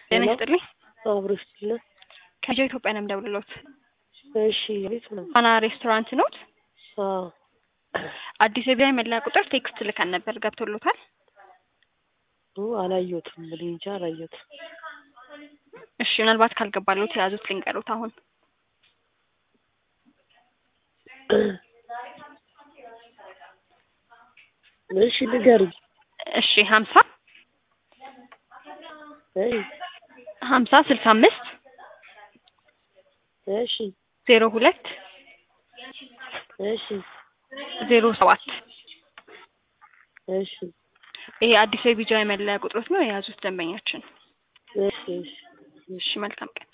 ጤና ሄሎ ይስጥልኝ። አብሮ ይስጥልን። ከጆ ኢትዮጵያ ነው የምደውልልዎት። እሺ ቤት ነው። ፋና ሬስቶራንት ኖት? አዎ አዲስ የቢራ መለያ ቁጥር ቴክስት ልከን ነበር። ገብቶሎታል? ኡ አላየሁትም። እኔ እንጃ አላየሁትም። እሺ ምናልባት ካልገባሎት የያዙት ልንገሩት አሁን እሺ ንገሪኝ። እሺ ሀምሳ እይ ሀምሳ ስልሳ አምስት እሺ ዜሮ ሁለት እሺ ዜሮ ሰባት እሺ ይሄ አዲስ የቢጃ መለያ ቁጥሮት ነው የያዙት ደንበኛችን። እሺ እሺ እሺ መልካም ቀን።